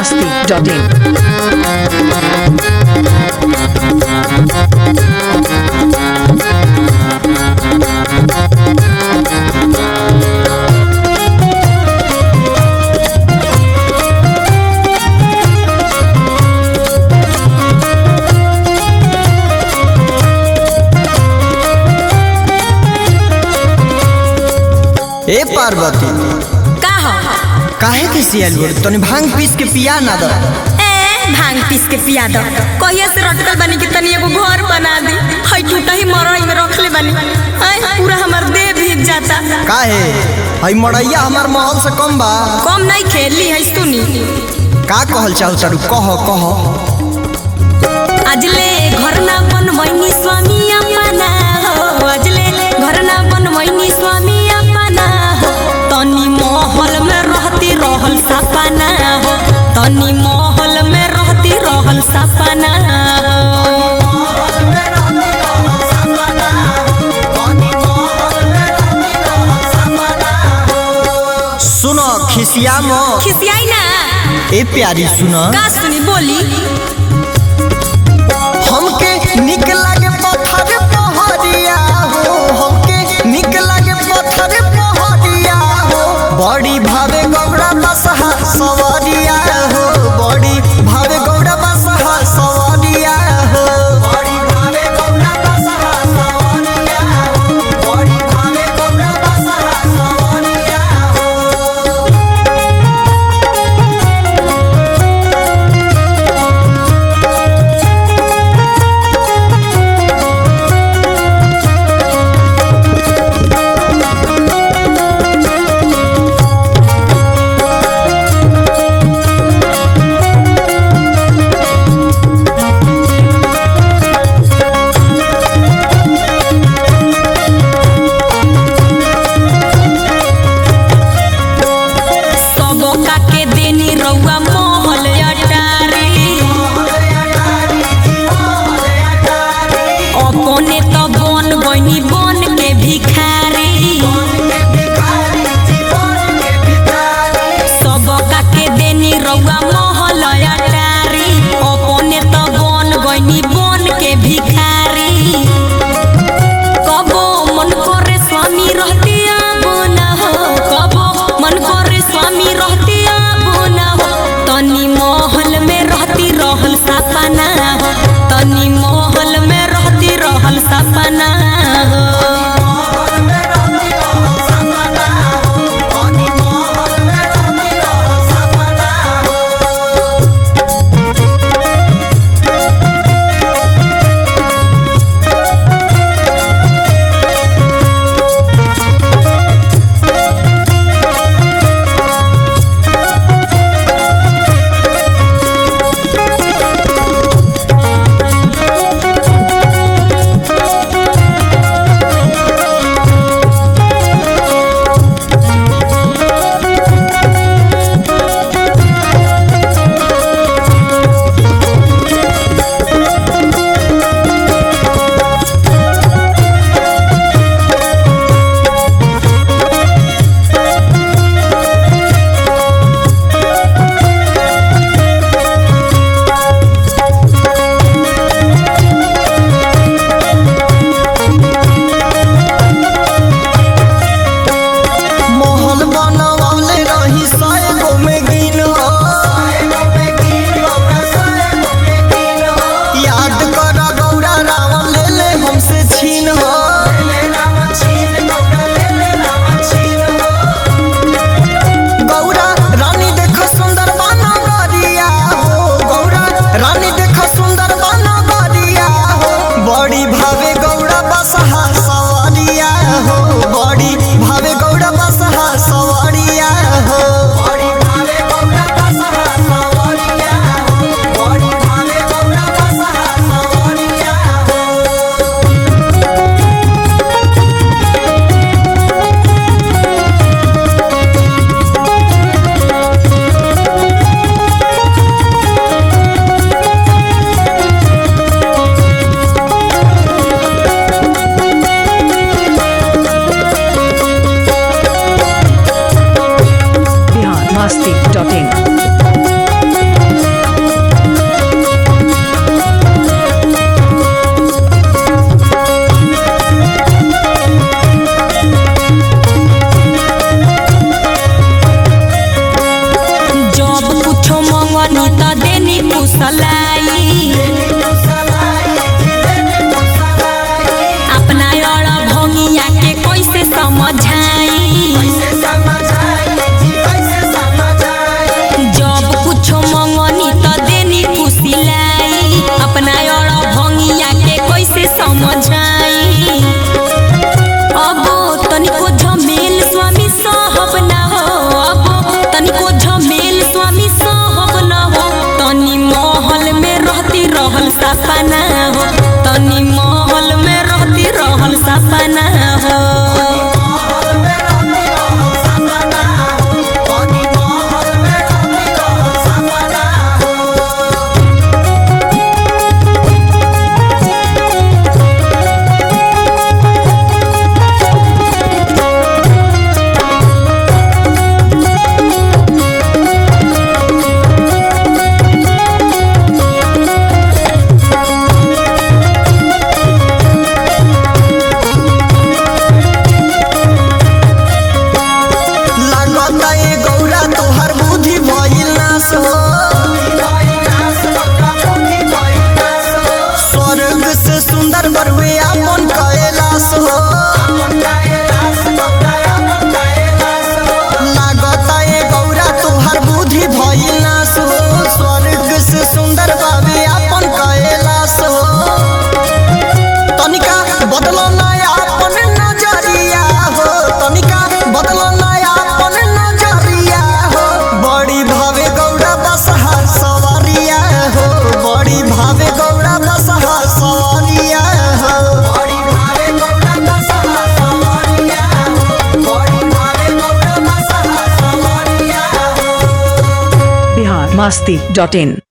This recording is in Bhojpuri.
masti.in. ए पार्वती का हो काहे के सियल बोल तनी भांग पीस के पिया ना द ए भांग पीस के पिया दो कहिया से रटकल बानी कि तनी एगो घर बना दी हई टूटा ही मरई में रखले बानी आई पूरा हमर देह भीग जाता काहे हई मड़ैया हमार महल से कम बा कम नहीं खेली है सुनी का कहल चाहू तारू कह कह अजले घर ना बनवैनी स्वामी अपना हो अजले घर ना बनवैनी स्वामी अपना हो तनी महल में रहती रहल सपना हो तनी महल में रहती रहल सपना हो सुन खिसिया म खिसियाई ना ए प्यारी सुन का सुनी बोली हमके निक लागे पत्थर पहरिया हो हमके निक लागे पत्थर पहरिया हो बड़ी भावे गौड़ा बसहा सवरिया हो बड़ी भावे गौड़ा बसहा सवरिया हो बड़ी भावे गौड़ा बसहा सवरिया हो बड़ी भावे गौड़ा बसहा सवरिया हो फुसलाई अपना और भंगिया के कैसे समझाई जब कुछो मंगनी त देनी फुसिलाई अपना और भंगिया के कैसे समझाई अब तनिको झमेल स्वामी साहब ना हो अब तनिको झमेल स्वामी साहब ना हो तनी महल में रहती रहल सपना हो तनी महल में रहती रहल सपना हो लागता ए गौरा तोहर बुद्धि भइल नाश हो स्वर्ग से सुंदर बरुए अपन कैलाश हो लागता ए गौरा तोहर बुद्धि भइल नाश हो स्वर्ग से सुंदर बाबे अपन कैलाश हो तनिका बदलो नया अपन नजरिया हो तनिका बदलो नया अपन नजरिया हो बड़ी भावे गौड़ा बसहा सवारिया हो बड़ी भावे गौड़ा बसहा सवारिया हो बड़ी भावे गौड़ा बसहा सवारिया हो बड़ी भावे गौड़ा बसहा सवारिया हो बिहार मस्ती डॉट इन